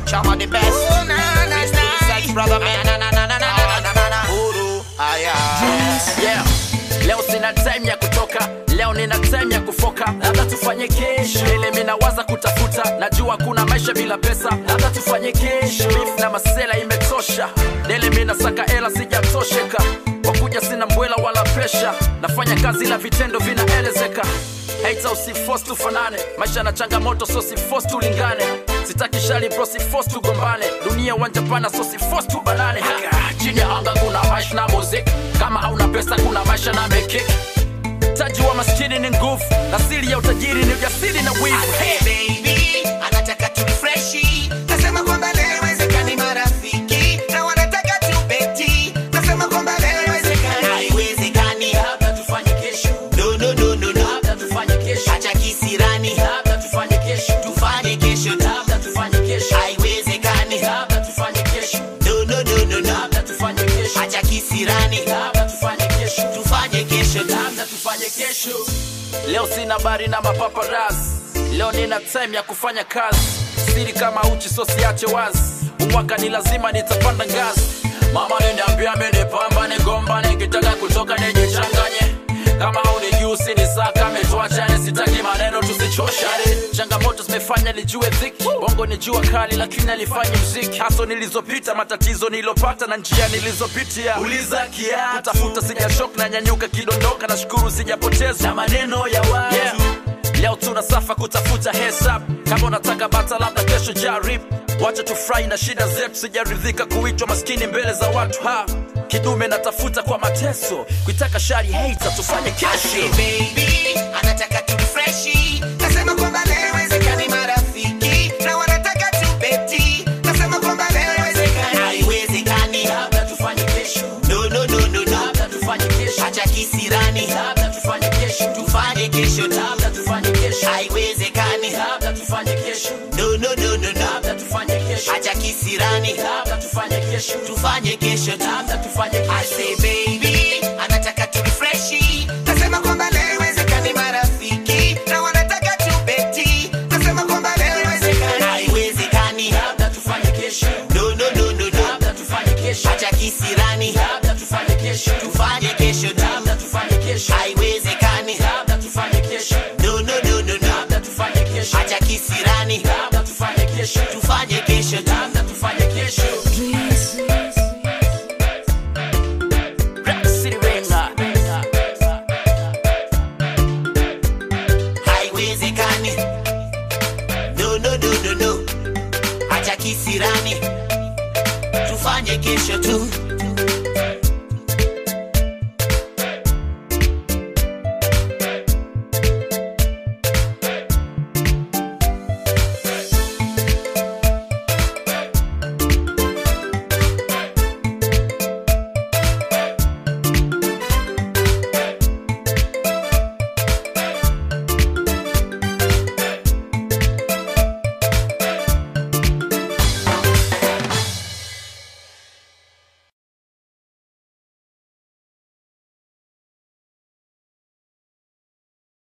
Chama the best. Oh, na, na, Mr. na. Research brother man. Na, na, na, na, na, na, na, na, na. Uru, aya. yeah. leo sina time ya kutoka leo nina time ya kufoka labda tufanye kesho ile minawaza kutafuta najua kuna maisha bila pesa labda tufanye kesho Beef na masela imetosha dele minasaka ela sijatosheka wakuja sina mbwela wala presha nafanya kazi la vitendo vinaelezeka Hater usifos tufanane maisha na changamoto so sifos tulingane sitaki shali bro sifos tugombane dunia wanja pana so sifos tubanane Haka, chini ya anga kuna maisha na muziki kama hauna pesa kuna maisha na mekiki taji wa maskini ni nguvu na siri ya utajiri ni ujasiri na wivu Hey, baby, anataka turifreshi nasema kwamba leo haiwezekani marafiki na wanataka tubeti nasema kwamba leo haiwezekani haiwezekani labda tufanye kesho no no no no no labda tufanye kesho acha kisirani labda tufanye kesho tufanye kesho tu labda tufanye kesho haiwezekani labda tufanye kesho no no no no no labda tufanye kesho acha kisirani labda tufanye kesho tufanye kesho tu labda tufanye kesho leo sina bari na mapaparas leo nina time ya kufanya kazi siri kama uchi so siache wazi umwaka ni lazima nitapanda ngazi mama niniambia minipamba nigomba nikitaka kutoka nijichanganye kama unijusi ni saka metuachane sitaki maneno tusichoshane changamoto zimefanya nijue dhiki bongo ni jua kali lakini alifanyi mziki haso nilizopita matatizo nilopata na njia nilizopitia uliza kia kutafuta sijashok na nyanyuka kidondoka na shukuru sijapoteza na maneno ya watu yeah. leo tuna safa kutafuta hesab kama unataka bata labda kesho jarib wacha tufurahi na shida zetu sijaridhika kuitwa maskini mbele za watu ha kidume natafuta kwa mateso kuitaka shari hater tufanye Ashe kesho baby anataka turifreshi nasema kwamba leo haiwezekani marafiki na wanataka tubeti nasema kwamba leo haiwezekani haiwezekani labda tufanye kesho no no no no no labda tufanye kesho acha kisirani labda tufanye kesho tufanye kesho tu labda tufanye kesho haiwezekani labda tufanye kesho no no no no no labda tufanye kesho acha kisirani labda tufanye kesho tufanye kesho tu labda tufanye I kesho say baby anataka turifreshi nasema kwamba leo haiwezekani marafiki na wanataka tubeti nasema kwamba leo haiwezekani haiwezekani labda tufanye kesho no no no no no labda tufanye kesho acha kisirani labda tufanye kesho tufanye kesho tu labda tufanye kesho haiwezekani labda tufanye kesho no no no no no labda tufanye kesho acha kisirani labda tufanye kesho tufanye kesho tu labda tufanye kesho Rap City Renga. haiwezekani no no no no no acha kisirani tufanye kesho tu